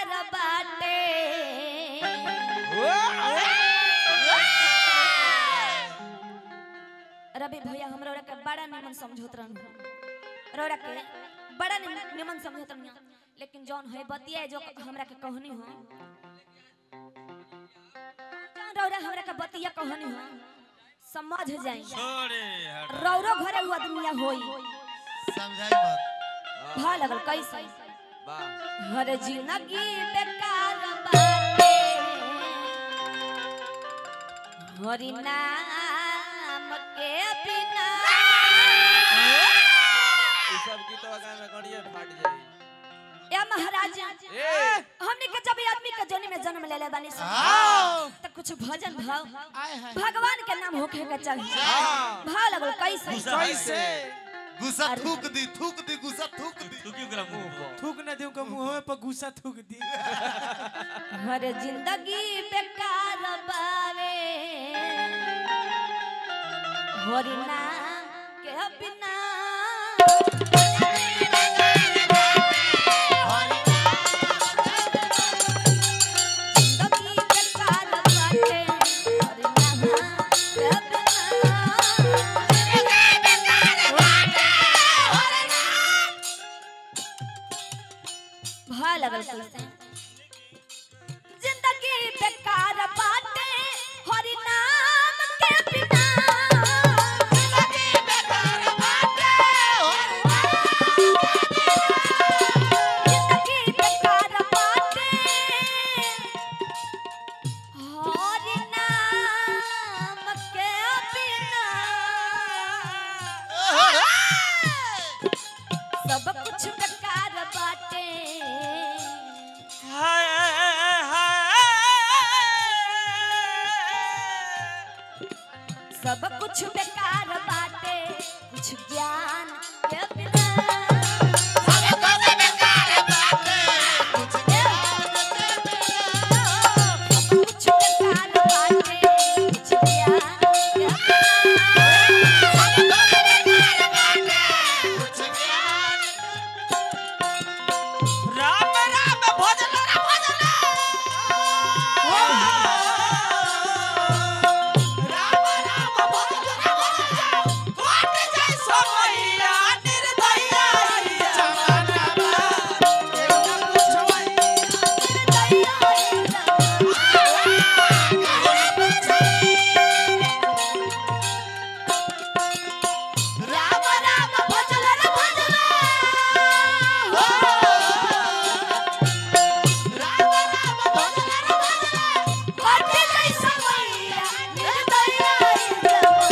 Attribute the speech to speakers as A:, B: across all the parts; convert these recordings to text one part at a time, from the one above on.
A: बेकार बाटे रवि भैया हमरा ओरा के बड़ा निमन समझौत रहनु रोड़ा के बड़ा निमन निमन समझौत रहनु लेकिन जौन है बतिया जो हमरा के कहनी हो जौन रौरा हमरा के बतिया कहनी हो समझ जाई
B: छोड़े हट
A: रौरो घरे हुआ दुनिया होई
C: समझाई बात
A: भा लगल कैसे
B: वाह
A: हर जिंदगी बेकार बाटे हरि नाम के बिना
B: ई सब की तो गाना गड़िए फाट जाई
A: या महाराज
B: ए
A: हमने के जब ई आदमी के जोनी में जन्म ले ले बानी सन
C: हाँ।
A: त कुछ भजन भाव
C: आय हाय
A: भगवान के नाम होखे के चाहिए
B: हाँ।
A: भाव लगल कैसे
B: कैसे
C: गुस्सा थूक दी थूक दी गुस्सा थूक दी
B: तू क्यों करा मुंह पर
D: थूक न दूं का मुंह पर गुस्सा थूक दी
A: हर जिंदगी बेकार बावे हरि नाम के बिना जिंदगी बेकार बाटे हरि नाम के बिना भा लगल कैसे जिंदगी बेकार बाटे हरि नाम के बिना जिंदगी बेकार बाटे जिंदगी बेकार बाटे हरि नाम के बिना सब कुछ बेकार बाटे
B: हाय हाय
A: सब कुछ बेकार बाटे कुछ ज्ञान के बिना सब कुछ बेकार बाटे कुछ ज्ञान के
B: राम राम भजन राम भजन राम राम भजन राम भजन कोट जय समैया निर्दया
A: राम राम भजन रे भजन राम राम भजन रे भजन कोट जय समैया निर्दया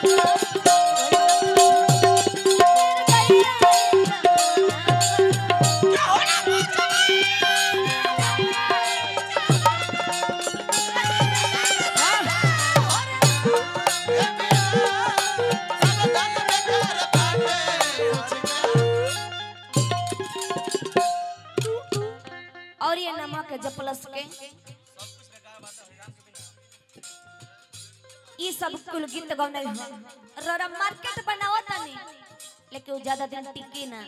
A: और ये नमक जपलस के ई सब कुल गीत गौने हो रोरा मार्केट बनावत नहीं लेकिन उ ज्यादा दिन टिकी ना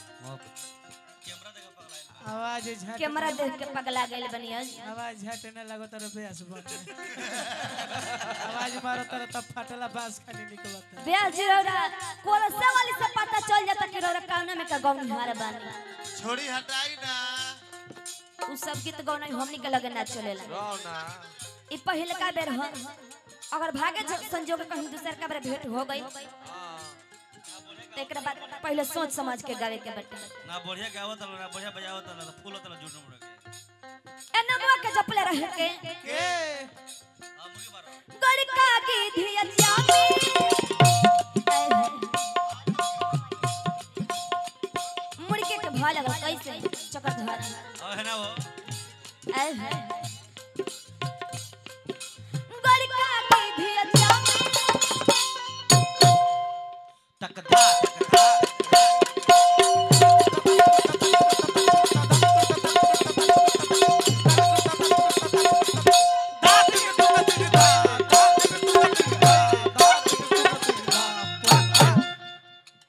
D: आवाज झट
A: कैमरा देख के पगला गइल बनी आज
D: आवाज झटने लगो तर बेस बटे आवाज मारो तर तब फाटला बांस खाली निकलत
A: ब्याह जी रोरा कोलसा वाली से पता चल जाता कि रोरा काना में का गौन हार बानी
C: छोड़ी हटाई ना
A: उ सब गीत गौने हमनी के लगे ना चलेला
B: रोना
A: ई पहिलका बेर हो अगर भागे ज- संजोग कहीं दूसर का बेर भेंट हो गई तो एकरा बाद पहले सोच समझ के गावे के बटे
B: ना बढ़िया गावत ना बढ़िया बजावत ना फूल होता झूठ मुड़ के
A: ए नमवा के जपले रहे के
D: के
B: आ मुर्गी मारो
A: गड़का की धिया जामी मुड़के के भा लगल कैसे चकर धर
B: और है ना वो
A: ऐ है गड़का की धिया जामी
B: तकदा तकदा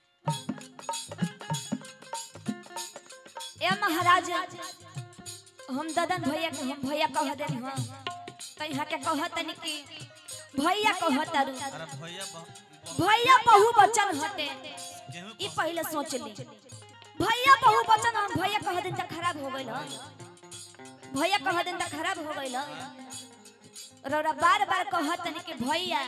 A: ए महाराज हम ददन भैया के हम भैया कह दे हां तो यहाँ के कह तनी कि भैया कह तारू
B: अरे भैया ब-
A: भैया बहु बचन हटे
B: गेहूं
A: ई पहले सोच ली भैया बहु बचन हम भैया कह दिन त खराब हो गइल ह। भैया कह दिन त खराब हो गइल ह। रौरा बार बार कह तनी कि भैया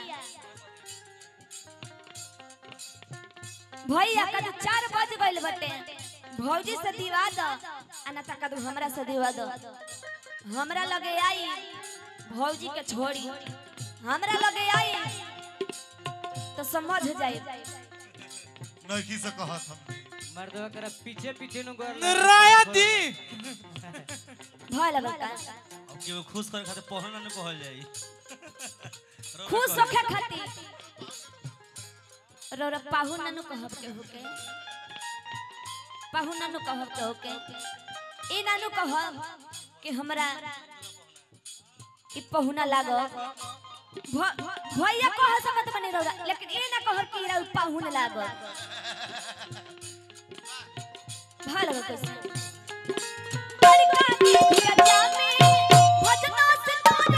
A: भैया कदू चार बज गइल बटे भौजी से दिवा द आ ना त कदू हमरा से दिवा द हमरा लगे आई भौजी के छोड़ी हमरा लगे आई तो समझ जाए
C: नौकी से कहत हम
D: मर्दवा करा पीछे पीछे नु गोर
E: रायती
A: भय लगल का
B: अब केहू खुश करे खातिर पहना न कहल जाई रौरा
A: खुश
B: कहल
A: होखे खातिर रौरा पाहु नानु कहब के होके पाहु नानु कहब के होके ई नानु कहब कि हमरा ई पहुना लागो भ- भैया कह सकत बने रौरा लेकिन ई ना कहब कि रौरा पाहुन लागो भाल हो कैसे बड़का के दिया जामे भजना से तोड़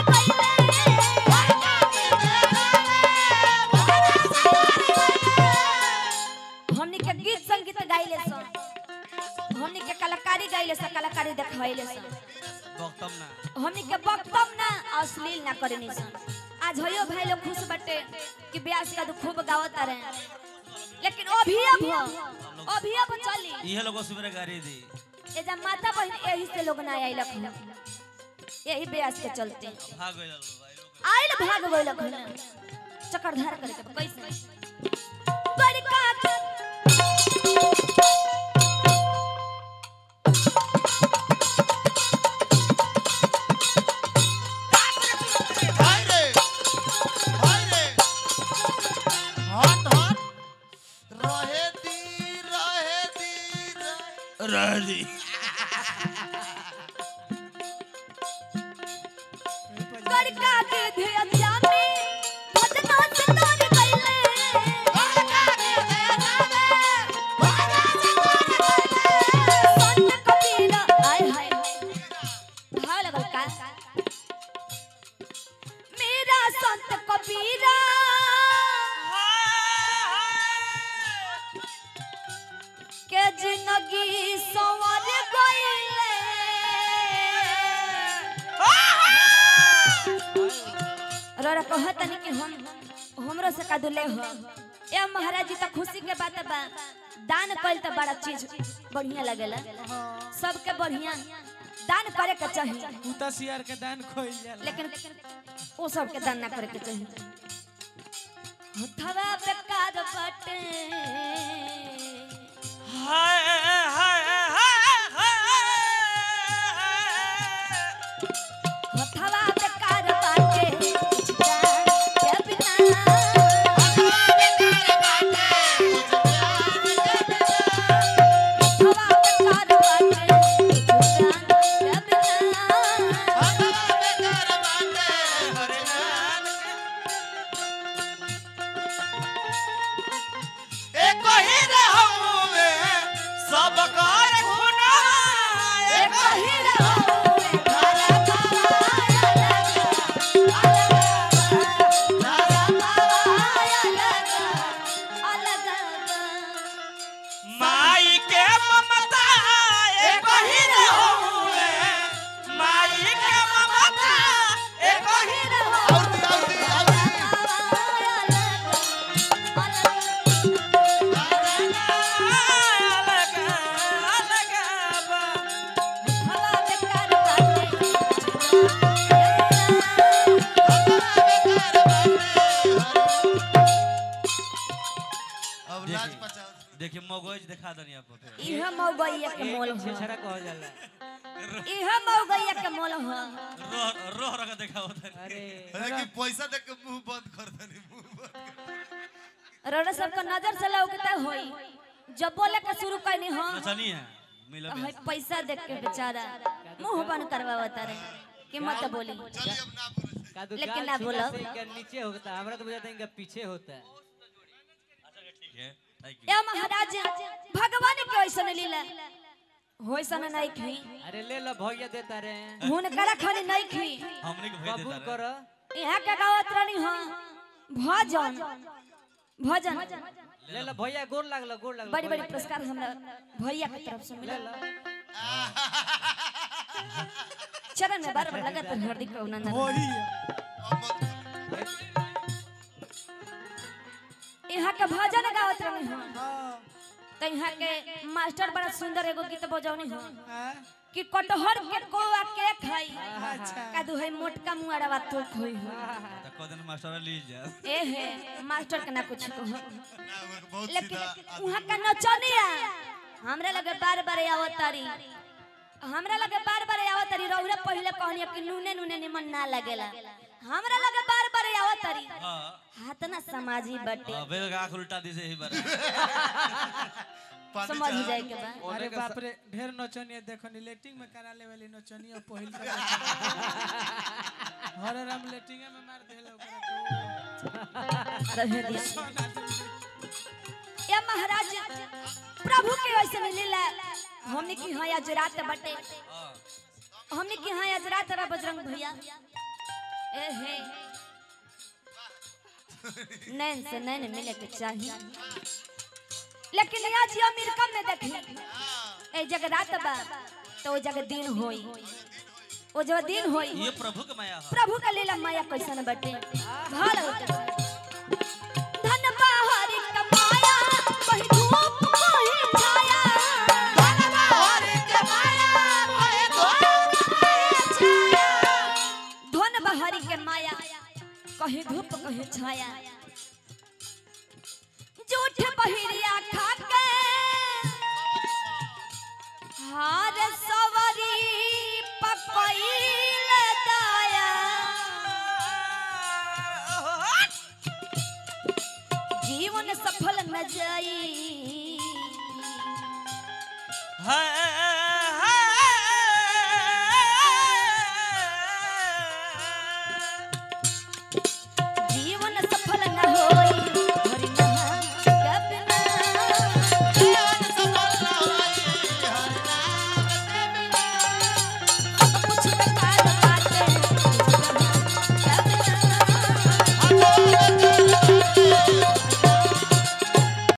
A: हमनी के गीत संगीत गाइले सन हमनी के कलाकारी गाइले सन कलाकारी देखवाइले सन
B: बक्तम ना
A: हमनी के वक्तव्य ना अश्लील ना करनी सन आज होयो भाई लोग खुश बटे कि ब्यास का तो खूब गावत रहे लेकिन अभी अब अभी अब चली
B: इहे लोग सुबह गाड़ी दी
A: ये जब माता बहन यही से लोग ना आइलक हन। यही ब्यास के चलते
B: भाग गइल लोग भाई लोग
A: आइल भाग गइलक हन। चक्रधार करके कैसे बड़का के-
C: भाई रे भाई रे हट हट रहे दी रहे दी रहे
B: राजी
A: बड़का के धिया जामे भजना से तोड़ गइले संत कबीर आय हाय भाव लगल का मेरा संत कबीरा के जिंदगी संवर गइले रोरा कहत नहीं कि हम हमरो से का दुले हो ए महाराज जी तो खुशी के बात बा दान कइल तो बड़ा चीज बढ़िया लगेला सबके बढ़िया दान करे के चाहिए
D: कुत्ता सियार के दान खोइल जाला
A: लेकिन वो सब के दान ना करे के चाहिए हथवा पे काद बटे
B: हाय हाय हाय
A: हथवा पे काद बाटे जिदा के बिना हथवा पे काद बाटे जिदा के बिना
E: एक ही रे हउवे सब कर खुना
A: एक ही रहो घर
E: माई के ममता एक ही रे हउवे माई के ममता एक ही रे
C: और दी और दी और दी
E: अलग अलग बा
C: अब लाज बचाओ
B: देखिए मगज दिखा दनी आपको फिर
A: इह मौगैया के मोल
D: एक
A: हो
D: छेछरा कहल जाला
A: इह मौगैया के मोल हो
B: रोह रोह रख दिखाओ तनी
D: अरे
C: लेकिन पैसा देख के मुंह बंद कर देनी मुंह बंद कर
A: रोड़ा सबको नजर से लौकता होई जब बोले के शुरू करनी हो
B: नचनी है मिला
A: तो है पैसा देख के बेचारा मुंह बंद करवावता रहे कि मत बोली
C: चलिए अब ना बोले
D: कादू
A: लेकिन
D: गाल
A: ना
D: छीला
A: बोलो।
D: से इनका नीचे होता है हमरा तो बुझाता है इनका पीछे होता है
B: ठीक है थैंक यू
A: या महाराज भगवान के ऐसा लीला होइसन नहीं खी
E: अरे ले लो भैया देता रे
A: हुनकरा खाली नहीं खी
B: हमने के भेज
E: कबूल
B: देता
E: कर
B: रहे
A: यहाँ के गावत रहनी हाँ भजन भजन
E: ले लो भैया गोर लागलो गोर लागलो
A: बड़ी बड़ी पुरस्कार हमरा भैया के तरफ से
E: ले
A: मिला
E: लो
A: चरण में बार बार लगत हार्दिक अभिनंदन
D: वही
A: यहाँ के भजन गावत रहनी हाँ
D: हाँ
A: तो यहाँ के मास्टर बड़ा सुंदर एगो गीत बजौनी हाँ
D: हाँ,
A: कि कटहर के कोआ के खाई
D: अच्छा
A: कादू है मोटका मुआड़वा तो खोई हो
B: तो कह देना मास्टर ली जा
A: ए हे मास्टर के ना कुछ कहो
C: ना, वो बहुत
A: लेकिन
C: सीधा
A: वहाँ का नचनिया हमरा लगे बार बार आवतारी हमरा लगे बार बार आवतारी रौरा पहले कहनी कि नूने नूने निमन ना लगेला हमरा लगे बार बार आवतारी
B: हां
A: हाथ ना समाजी बटे
B: अबे आंख उल्टा दी से ही बार
C: पानी
A: समझ
C: चाह-
A: जाए के बाद
D: अरे बाप रे ढेर नचनिया देखो नी लेटिंग में करा ले वाली नचनिया पहिल का हरे राम लेटिंग में मार देले ओकरा
A: रहे दिया
D: तो
A: या महाराज प्रभु के वैसे मिलेला हमने की हाँ आज रात बटे हमने की हाँ आज रात बा बजरंग भैया ए हे नैन से नैन मिले के चाहिए लेकिन आज ये अमेरिका में देखी ए जगह रात बा तो वो जगह दिन होई वो जगह दिन होई
B: ये प्रभु के माया है
A: प्रभु का लीला माया कैसन बटे भाल होता धन बाहरी कमाया वही धूप वही छाया धन बाहरी कमाया वही धूप वही छाया धन बाहरी के माया कहीं धूप कहीं छाया झूठ बहिरिया खा के हार सवरी पपैल दाया जीवन सफल न जाई
B: है